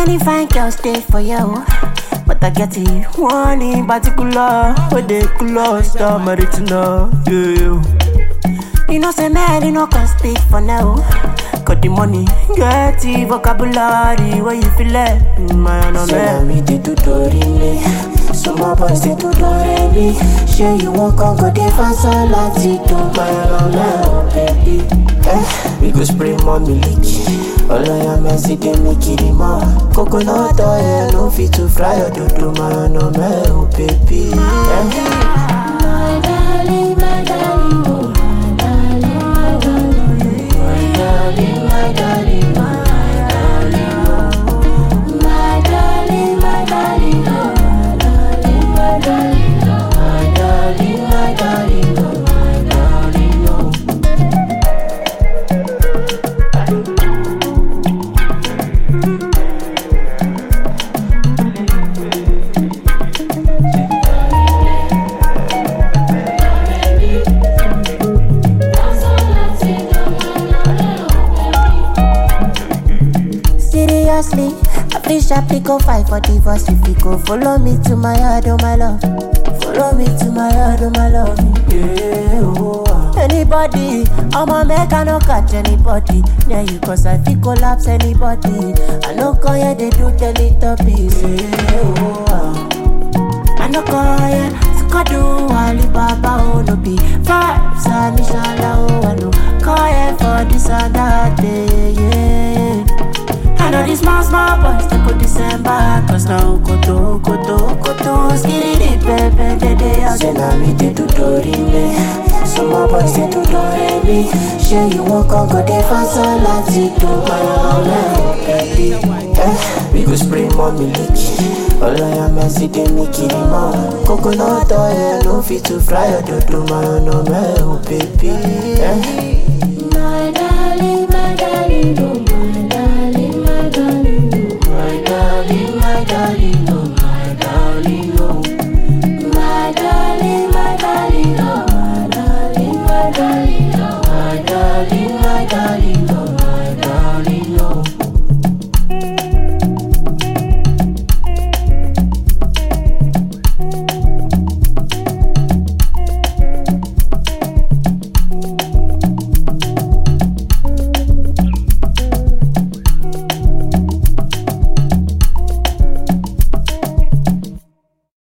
many fine girls stay for you. But I get it one in particular. Where they close down my retina. Yeah. You know, say man, you know, can speak for now. Got the money, get the vocabulary. Where you feel it, man, oh Say na man. me dey do dorime Some more boys dey do doremi Shey you wan come go dey fast láti do mayana oh baby eh, We go spray more milk Ọlọ́yà mẹ́sì dey make it mọ́ Coconut oil no fit to fry your dodo mayana mẹ́ oh baby eh. Seriously, I feel sharply go fight for divorce if you go follow me to my yard, oh my love. Follow me to my yard, oh my love. Yeah, oh, ah. Anybody, I'ma make I no catch anybody. Yeah, you cause I feel collapse anybody. I no call yeah, they do Teletubbies. Yeah, oh, ah. I no call yeah, Skadu, Alibaba, oh no be vibes, and inshallah, oh I no call yeah for this and that day, yeah. I know these small, small boys, they go December, cause now Koto, Koto, Koto, skitty, baby, they, they are Say na me dey do dorime Some more boys dey do doremi Shey you wan come go dey fast láti do mayana oh baby eh, We go spray more milk Ọlọ́yà mẹ́sì dey make it mọ́ Coconut oil no fit to fry your dodo mayana mẹ́ oh baby eh. My darling, my darling, oh